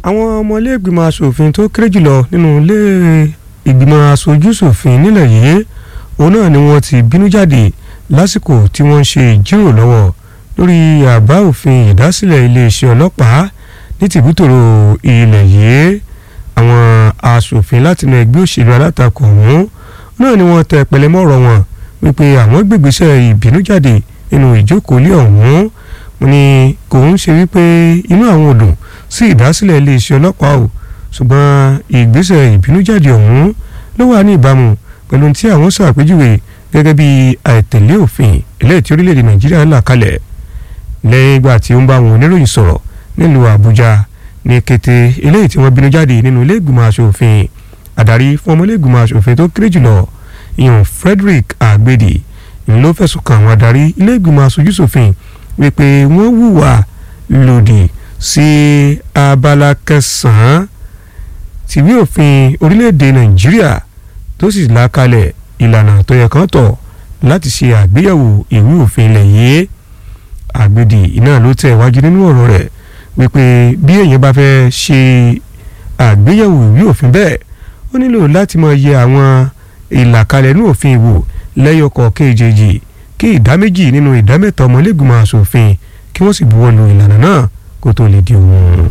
àwọn ọmọ ilé ìgbìmọ̀ asòfin tó kéré jùlọ nínú ilé ìgbìmọ̀ aṣojú-ṣòfin nílẹ̀ yìí òun náà ni wọ́n ti bínú jáde lásìkò tí wọ́n ń ṣe ìjíròrò lọ́wọ́ lórí àbá òfin ìdásílẹ̀ iléeṣẹ́ ọlọ́pàá ní tìbútòrò ilẹ̀ yìí àwọn asòfin látinú ẹgbẹ́ òṣèlú alátakò ọ̀hún náà ni wọ́n tẹ pẹlẹmọ́ ọ̀rọ̀ wọn wípé àwọn gbègbèsẹ̀ ìbínú jáde nínú ìjókòó ilé ọ̀hún wọ́n ní kò ń ṣe wípé inú àwọn ò dùn sí ìdásílẹ̀ iléeṣẹ́ ọlọ́pàá o ṣùgbọ́n ìgbésẹ̀ ìbínújáde ọ̀hún ló wà ní ìbámu pẹ̀lú tí àwọn ṣàpèjúwe gẹ́gẹ́ bí àìtẹ̀lé òfin eléyìí tí orílẹ̀-èdè nàìjíríà là kalẹ̀ lẹ́yìn ìgbà tí ó ń bá àwọn oníròyìn sọ̀rọ̀ nílùú àbújá ní kété eléyìí tí wọ́n bínú jáde nínú ilé ìgbìmọ̀ asòfin àdarí fún ọmọ ilé ìgbìmọ̀ asòfin tó kéré jùlọ ìyọ̀n frederick agbedi ló fẹ̀sùn kàn àwọn adarí ilé ìgbìmọ̀ asojúṣòfin wípé wọ́n hùwà lòdì sí abala kẹsàn-án tìwé òfin orílẹ̀-èdè nàìjíríà tó sì là kalẹ̀ ìlànà tó yẹ kán tọ̀ láti ṣe àgbéyẹ̀wò ìwé òfin ilẹ̀ yìí àgbèdì iná ló tẹ̀ wájú nínú ọ̀rọ̀ rẹ̀ wípé bí èèyàn bá fẹ́ ṣe àgbéyẹ̀wò ìwé òfin bẹ́ẹ̀ ó nílò láti máa yẹ àwọn ìlàkalẹ̀ inú òfin wò lẹ́yọkọ̀ kejì kí ìdá méjì nínú ìdá mẹ́ta ọmọlẹ́gbìmọ̀ asòfin kí wọ́n sì buwọ́ lu ìlànà náà kó tó lè di òun.